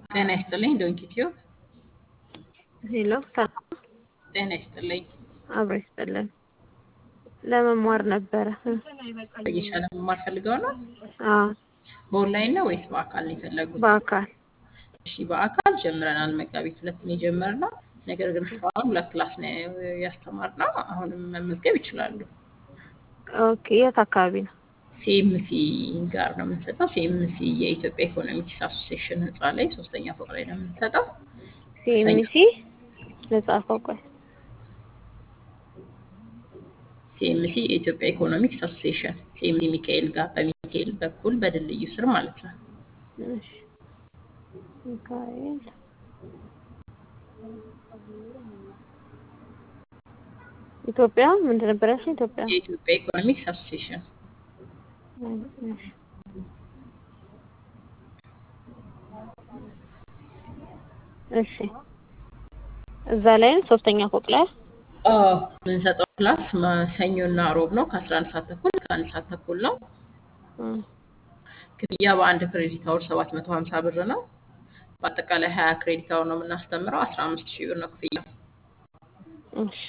ጤና ይስጥልኝ ዶንኪ ቲዩብ። ሄሎ ሰላም ጤና ይስጥልኝ። አብሮ ይስጥልን። ለመማር ነበረ። በየሻ ለመማር ፈልገው ነው? አዎ በኦንላይን ነው ወይስ በአካል ነው የፈለጉት? በአካል እሺ በአካል ጀምረናል። መጋቢት ሁለት ነው የጀመርነው። ነገር ግን እስካሁን ሁለት ክላስ ነው ያስተማርነው። አሁንም መመዝገብ ይችላሉ። ኦኬ። የት አካባቢ ነው? ሲኤምሲ ጋር ነው የምንሰጠው። ሲኤምሲ የኢትዮጵያ ኢኮኖሚክስ አሶሲዬሽን ህንፃ ላይ ሶስተኛ ፎቅ ላይ ነው የምንሰጠው። ሲኤምሲ ልጻፈው። ቆይ ሲኤምሲ የኢትዮጵያ ኢኮኖሚክስ አሶሲዬሽን ሲኤምሲ ሚካኤል ጋር በሚካኤል በኩል በድልድዩ ስር ማለት ነው። እሺ ሚካኤል ኢትዮጵያ ምንድን ነበር ያልሽኝ? ኢትዮጵያ የኢትዮጵያ ኢኮኖሚክስ አሶሲዬሽን እሺ እሺ እዛ ላይ ነው ሶስተኛ ፎቅ ላይ አዎ የምንሰጠው ክላስ ሰኞና ሮብ ነው ከአስራ አንድ ሰዓት ተኩል እስከ አንድ ሰዓት ተኩል ነው። እም፣ ክፍያ በአንድ ክሬዲት አወር ሰባት መቶ ሀምሳ ብር ነው። በአጠቃላይ ሀያ ክሬዲት አወር ነው የምናስተምረው። አስራ አምስት ሺህ ብር ነው ክፍያ። እሺ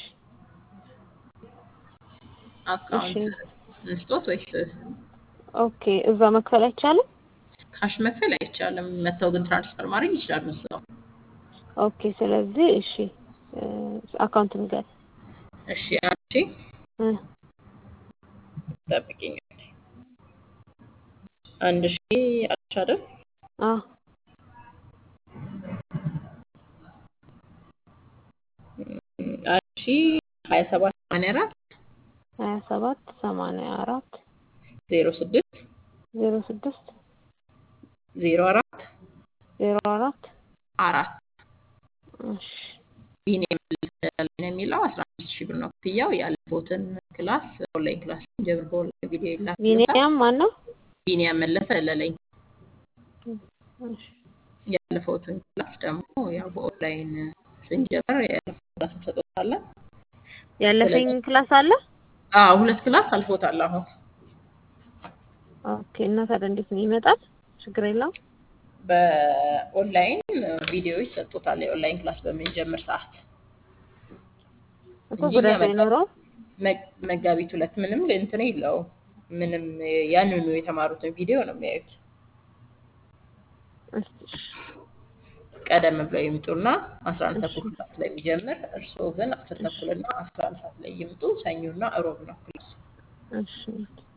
አካውንት እንስጦት ወይስ ኦኬ። እዛ መክፈል አይቻልም? ካሽ መክፈል አይቻልም። መተው ግን ትራንስፈር ማድረግ ይችላሉ እዛው። ኦኬ። ስለዚህ እሺ እ፣ አካውንት ንገር እሺ አንቺ እ፣ ጠብቂኝ። አንድ ሺህ አልሽ አይደል? አ አንድ ሺህ ሀያ ሰባት ሰማንያ አራት ሀያ ሰባት ሰማንያ አራት ዜሮ ስድስት ዜሮ ስድስት ዜሮ አራት ዜሮ አራት አራት እሺ ቢኒያም መለሰ ላይ ነው የሚለው አስራ አምስት ሺህ ብር ነው ክፍያው። ያለፈውትን ክላስ ኦንላይን ክላስ ጀምር በኦንላይን ቪዲዮ ይላክልታል። ቢኒያም ማን ነው? ቢኒያም መለሰ ለለኝ እሺ ያለፈውትን ክላስ ደግሞ ያው በኦንላይን ስንጀምር ያለፈው ክላስ እንሰጦታለን። ያለፈኝ ክላስ አለ? አዎ ሁለት ክላስ አልፎታል አሁን ኦኬ። እና ታዲያ እንዴት ነው ይመጣል? ችግር የለውም። በኦንላይን ቪዲዮ ይሰጡታል። የኦንላይን ክላስ በምንጀምር ሰዓት እኮ እንጂ ጉዳት እኛ አይኖረውም። መግ- መጋቢት ሁለት ምንም እንትን የለውም። ምንም ያንኑ የተማሩትን ቪዲዮ ነው የሚያዩት። እሺ ቀደም ብለው ይምጡና አስራ አንድ ተኩል ሰዓት ላይ የሚጀምር እርስዎ ግን አስር ተኩልና አስራ አንድ ሰዓት ላይ ይምጡ። ሰኞና እሮብ ነው ክላሱ። እሺ